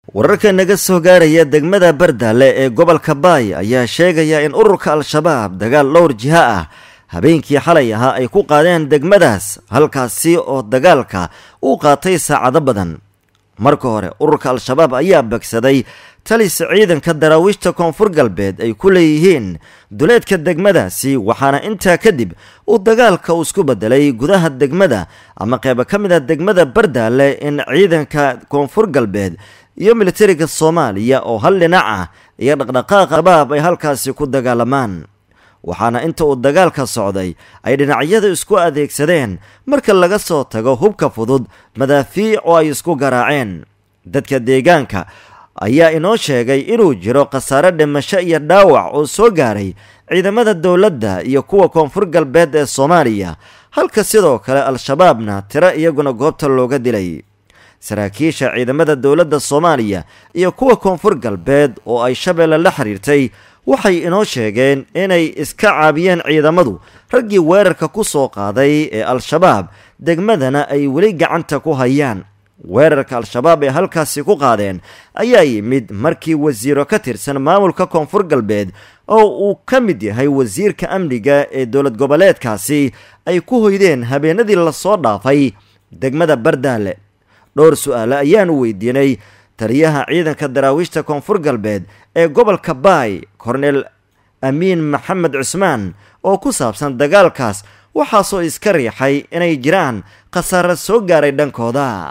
wararka naga soo gaaraya degmada bardaale ee gobolka baay ayaa sheegaya in ururka al-shabaab dagaal dhowr jiha ah habeenkii xalay ahaa ay ku qaadeen degmadaas halkaasi oo dagaalka uu qaatay saacado badan marka hore ururka al-shabaab ayaa begsaday talis ciidanka daraawiishta koonfur galbeed ay ku leeyihiin duleedka degmadaasi waxaana intaa kadib uu dagaalka uu isku bedelay gudaha degmada ama qeybo ka mid a degmada bardaale in ciidanka koonfur galbeed iyo militariga soomaaliya oo hal dhinac ah iyo dhaqdhaqaaqa shabaab ay halkaasi ku dagaalamaan waxaana inta uu dagaalka socday ay dhinacyada isku adeegsadeen marka laga soo tago hubka fudud madaafiic oo ay isku garaaceen dadka deegaanka ayaa inoo sheegay inuu jiro khasaare dhimasho iyo dhaawac oo soo gaaray ciidamada dowladda iyo kuwa koonfur galbeed ee soomaaliya halka sidoo kale al-shabaabna tiro iyaguna goobta looga dilay saraakiisha ciidamada dowladda soomaaliya iyo kuwa koonfur galbeed oo ay shabeelle la xiriirtay waxay inoo sheegeen inay iska caabiyeen ciidamadu raggii weerarka ku soo qaaday ee al-shabaab degmadana ay weli gacanta ku hayaan weerarka al-shabaab ee halkaasi ku qaadeen ayaa yimid markii wasiiro ka tirsan maamulka koonfur galbeed oo uu ka mid yahay wasiirka amniga ee dowlad goboleedkaasi ay ku hoydeen habeenadii lasoo dhaafay degmada bardaale dhowr su-aale ayaanu weydiinay taliyaha ciidanka daraawiishta koonfur galbeed ee gobolka baay korneel amiin maxamed cusmaan oo ku saabsan dagaalkaas waxaasoo iska riixay inay jiraan khasaare soo gaaray dhankooda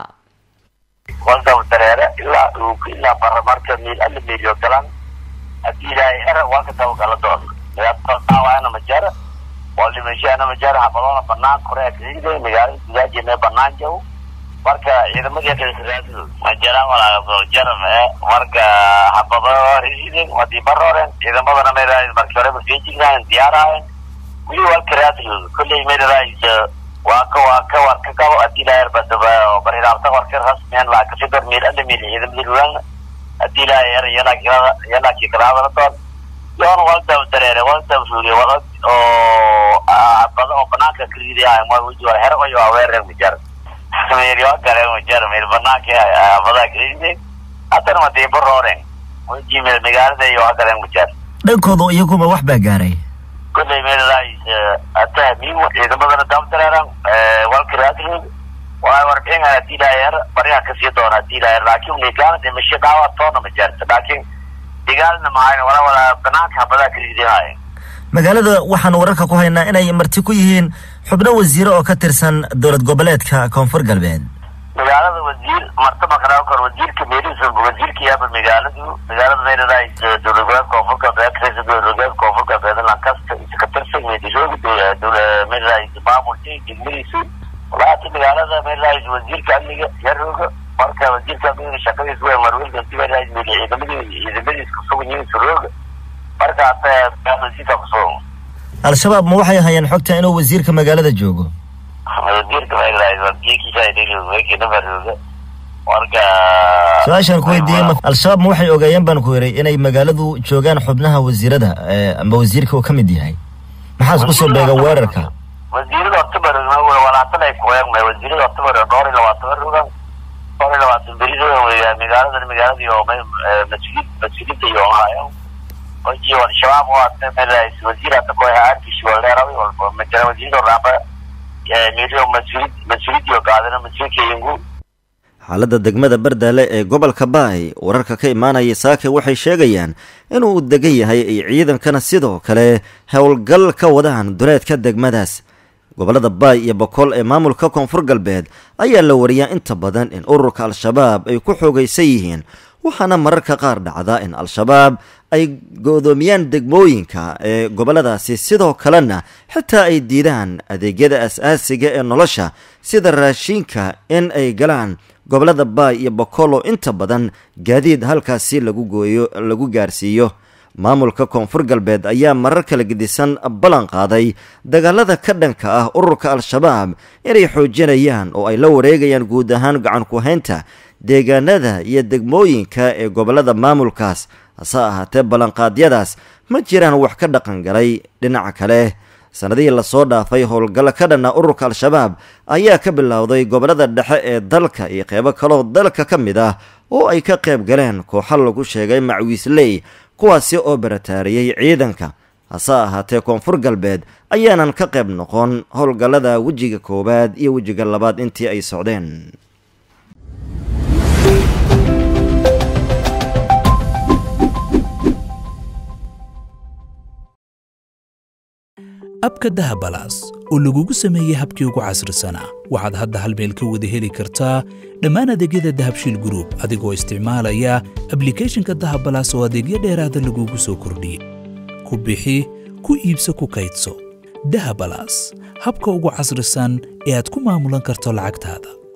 waldaw dareere ilaa dhuuku ilaa baramarka miil alla miilyo galan haddii ilaahay era waa ka dabagala doon dhaawaana ma jara waa dhimashaana ma jara habadoona banaan korea kasigday magaalada gudaajina banaan jaw marka ciidamadii kalasaaasidooda ma jiraan walaaga jaram ee marka habado risiden wadii barooren ciidamadana mayraay markii horeba feejignaayeen diyaaraayeen wili waa karaadiyooda kolley mayraay waa ka waa ka war ka qabo hadii ilaahay badaba bariraabta warka rasmiyan laa kafigar meel alla meel ciidamadii lugaana hadii ilaahay yara yalaa yalaakii kalaadala doon yoon waldaw dareere waldaw suuliye wala oo bada oo banaanka ka riidayahay ma wiji war hero ayo aweerer mijar meel waa galeen mijar meel banaanka badaa ka riiday haddana ma dii barooren wiji meel magaalada iyo waa galeen mijar dhankooda iyaguma wax baa gaaray kolley meeladaas atahmiin ciidamadana dabdareeran walkaraadroog waa warbixin hadii ilaahay bariha kasii doona hadii ilaahay laakiin nigaana dhimasho dhaawac toona ma jirto laakiin digaalna mahayn wala wala banaanka habadaa ka riidahaaya magaalada waxaan wararka ku haynaa inay marti ku yihiin xubno wasiire oo ka tirsan dowlad goboleedka koonfur galbeed magaalada wasiir marta maqnaa kor wasiirka meelihiisa wasiirka yaaba magaaladu magaalada meeladaas dowlad goboleed koonfur galbeed katirsan dowlad goboleed koonfur galbeed lankasta ka tirsan meedishooga meeladaas maamulka degmadiisu walaati magaalada meeladaas wasiirka amniga yarooga marka wasiirka amniga shaqadiisa way marwelka meeladaas meel ciidamadii ciidamadiis kusugan yihiin surooga marka hata wasiirka kusugan al-shabaab ma waxay hayeen xogta inuu wasiirka magaalada joogo wasiirka meeladaas marka su-aashaan ku weydiiyey al-shabaab ma waxay ogaayeen baan ku yiray inay magaaladu joogaan xubnaha wasiirada amba wasiirka uu ka mid yahay maxaas kusoo beega weerarka wasiirada hortabarog walaatan ay kueegmay wasiirada hortabarog dhowr iyo labaatan rogan dhowr iyo labaatan beri rogan weya magaaladan magaaladii oo mas-uulid mas-uuliyadda iyo haayo oji al-shabaab waa meelaas wasiir hata ku ahaa arkish waleerawi majara wasiirada raaba meelio mas-uulid mas-uuliyadii qaadana mas-uulka yungu xaaladda degmada bardaale ee gobolka baay wararka ka imaanaya saake waxay sheegayaan inuu degan yahay ay ciidankana sidoo kale howlgal ka wadaan duleedka degmadaas gobolada baay iyo bokool ee maamulka koonfur galbeed ayaa la wariyaa inta badan in ururka al-shabaab ay ku xoogaysan yihiin waxaana mararka qaar dhacda in al-shabaab ay go-doomiyaan degmooyinka ee goboladaasi sidoo kalena xitaa ay diidaan adeegyada as-aasiga ee nolosha sida raashiinka in ay galaan gobolada baay iyo bokolo inta badan gaadiid halkaasi lagu gooyo lagu gaarsiiyo maamulka koonfur galbeed ayaa marar kala gedisan ballan qaaday dagaalada ka dhanka ah ururka al-shabaab inay xoojinayaan oo ay la wareegayaan guud ahaan gacan ku-haynta deegaanada iyo degmooyinka ee gobolada maamulkaas hase ahaatee ballanqaadyadaas ma jiraan wax ka dhaqan galay dhinaca kale sanadihii lasoo dhaafay howlgallo ka dhanna ururka al-shabaab ayaa ka bilowday gobolada dhexe ee dalka iyo qeybo kaloo dalka ka mid ah oo ay ka qayb galeen kooxo lagu sheegay macwiisley kuwaasi oo barataariyey ciidanka hase ahaatee koonfur galbeed ayaanan ka qayb noqon howlgallada wejiga koowaad iyo wejiga labaad intii ay socdeen abka dahabalaas oo lagugu sameeyey habkii ugu casrisanaa waxaad hadda hal meel ka wada heli kartaa dhammaan adeegyada dahabshiil gruub adigoo isticmaalaya ablikhethonka dahabalaas oo adeegyo dheeraada lagugu soo kordhiyey ku bixi ku iibso ku kaydso dahabalaas habka ugu casrisan ee aad ku maamulan karto lacagtaada